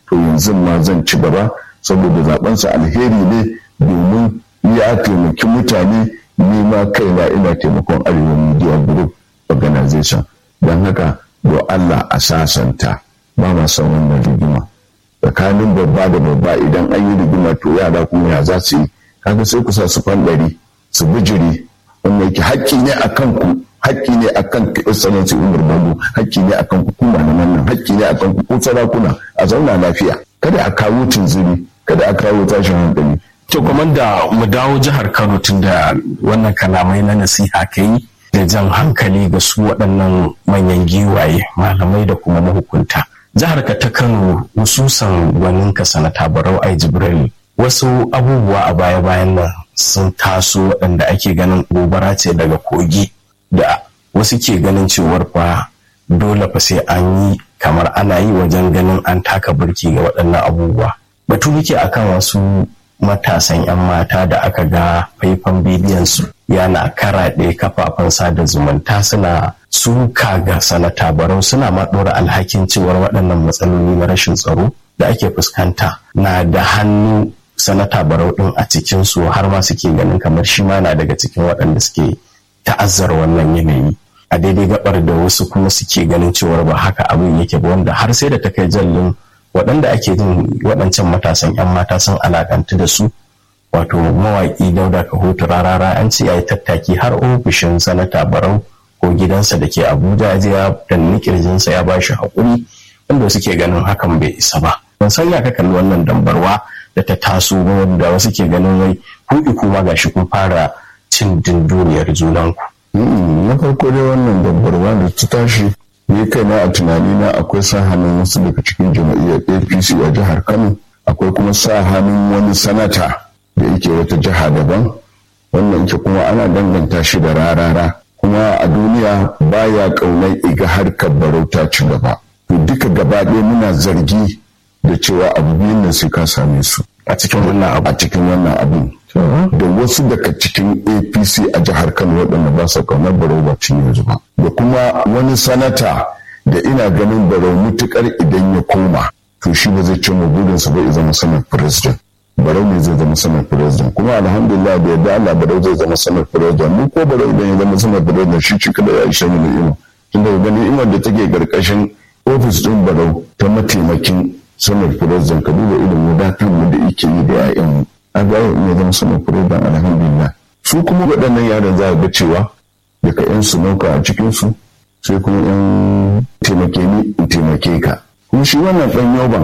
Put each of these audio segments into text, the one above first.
to yanzu ma zan ci gaba saboda zabensa alheri ne domin ya taimaki mutane ni ma kaina ina taimakon arewa media group organization don haka do Allah a sasanta ba ma son wannan rigima tsakanin babba da babba idan an yi rigima to yara kuma ya za su yi kaga sai ku sa su fanɗari su bijiri wanda yake haƙƙi ne a kanku haƙƙi ne a kan excellency umar babu haƙƙi ne a kan hukuma na wannan haƙƙi ne a kan ku sarakuna a zauna lafiya kada a kawo tunzuri kada a kawo tashin hankali To da mu dawo jihar Kano tun da wannan kalamai na nasiha ka yi da jan hankali ga su waɗannan manyan giwaye malamai da kuma mahukunta. Jihar ka ta Kano hususan gwanin ka sanata Barau Ai Jibril wasu abubuwa a baya-bayan nan sun taso waɗanda ake ganin gobara ce daga kogi da wasu ke ganin cewar fa dole fa sai an yi kamar ana yi wajen ganin an taka birki ga waɗannan abubuwa. Batu muke akan wasu matasan 'yan mata da aka ga faifan bidiyon su yana karaɗe kafafen sada zumunta suna suka ga sanata barau suna ma ɗora alhakin cewar waɗannan matsaloli na rashin tsaro da ake fuskanta na da hannu sanata barau ɗin a cikin su har ma suke ganin kamar shi ma na daga cikin waɗanda suke ta'azzara wannan yanayi a daidai gabar da wasu kuma suke ganin cewar ba haka abin yake ba wanda har sai da ta kai jallin waɗanda ake jin waɗancan matasan 'yan mata sun alakantu da su wato mawaƙi dauda kahoto rarara an ce ya yi tattaki har ofishin sanata barau ko gidansa da ke abuja ya danni kirjinsa ya bashi haƙuri wanda suke ganin hakan bai isa ba ban san ya ka kalli wannan dambarwa da ta taso ba wanda wasu ke ganin wai kuɗi kuma gashi kun fara cin dinduniyar junanku. na farko dai wannan dambarwa da ta tashi ni kaina a tunani na akwai sa hannun wasu daga cikin jama'iyyar apc a jihar kano akwai kuma sa hannun wani sanata da yake wata jiha daban wannan ke kuma ana danganta shi da rarara kuma a duniya baya kaunar iga harkar barauta ci gaba to duka gaba ɗaya muna zargi da cewa abu biyun nan sai ka same su a cikin wannan abu a cikin wannan abin da wasu daga cikin apc a jihar kano waɗanda ba sa kaunar barau ba cin yanzu ba da kuma wani sanata da ina ganin barau mutukar idan ya koma to shi ba zai cimma burinsa ba ya zama sanar president barau ne zai zama sanar president kuma alhamdulillah da yadda Allah barau zai zama sanar president mu ko barau idan ya zama sanar president shi cika da ya ishe mu ni'ima tunda ga ni'imar da take karkashin ofis din barau ta mataimakin sanar president ka duba irin wadatar mu da yake yi da 'ya'yan mu a ga ya zama sanar president alhamdulillah su kuma waɗannan yaran za ga cewa daga 'yan su nauka a cikin su sai kuma 'yan taimake ni in taimake ka kuma shi wannan ɗan yoban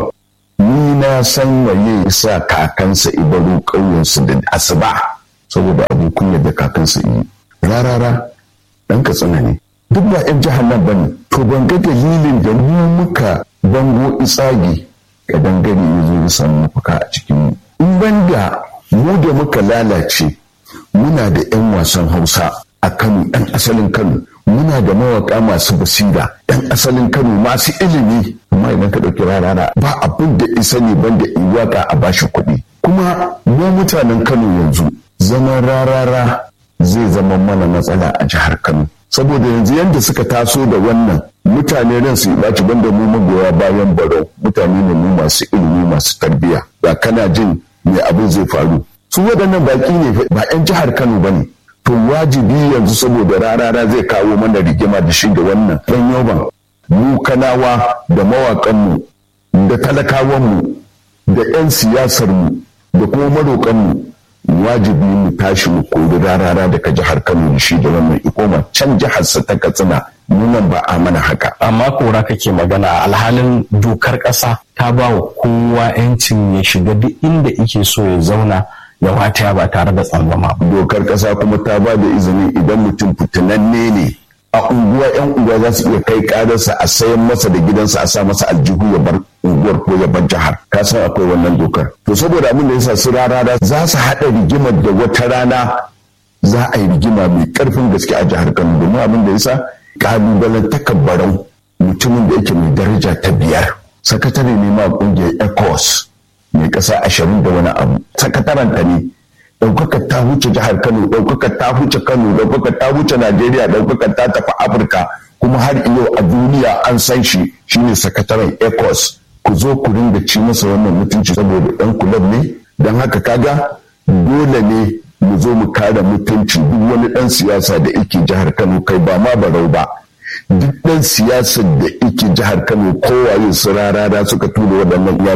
ni na san waye sa kakansa ibaru ƙauyensu da asuba saboda abin kunya da kakansa yi rarara ɗan katsina ne duk ba 'yan jihar nan bane to ban ga dalilin da mu muka bango isagi ga dangare ya zo ya samu mafaka a cikin in ban da mu da muka lalace muna da 'yan wasan hausa a kano 'yan asalin kano muna da mawaka masu basira yan asalin kano masu ilimi amma idan ka ɗauki rarara ba abin da isa ne banda in waka a bashi kuɗi kuma mu mutanen kano yanzu zaman rarara zai zama mana matsala a jihar kano saboda yanzu yadda suka taso da wannan mutane ran su ɓaci banda mu magoya bayan barau mutane ne mu masu ilimi masu tarbiyya ba kana jin me abin zai faru su waɗannan baƙi ne ba 'yan jihar kano ba ne to wajibi yanzu saboda rarara zai kawo mana rigima da shi da wannan ɗan yoban mu kanawa da mawaƙanmu da talakawanmu da 'yan siyasarmu da kuma maroƙanmu wajibi mu tashi mu kori rarara daga jihar kano da shi da wannan ikoma can jiharsa ta katsina nunan ba a mana haka amma kora kake magana alhalin dokar ƙasa ta ba wa kowa 'yancin ya shiga duk inda ike so ya zauna ya wataya ba tare da tsangwama ba. Dokar ƙasa kuma ta ba da izini idan mutum fitinanne ne a unguwa 'yan unguwa za su iya kai ƙararsa a sayan masa da gidansa a sa masa aljihu ya bar unguwar ko ya bar jihar ka san akwai wannan dokar to saboda abin da yasa su rarara za su haɗa rigimar da wata rana za a yi rigima mai ƙarfin gaske a jihar Kano domin abin da yasa ƙalubalen takabbarau mutumin da yake mai daraja ta biyar sakatare ne ma ƙungiyar ECOWAS mai ƙasa ashirin da wani abu sakataren ta ne ɗaukaka ta huce jihar kano ɗaukaka ta huce kano ɗaukaka ta huce najeriya ɗaukaka ta tafi afirka kuma har iyo a duniya an san shi shine sakataren ecos ku zo ku ringa ci masa wannan mutunci saboda ɗan kulab ne don haka kaga dole ne mu zo mu kare mutunci duk wani ɗan siyasa da yake jihar kano kai ba ma barau ba duk ɗan siyasar da yake jihar kano kowaye su rarara suka tura waɗannan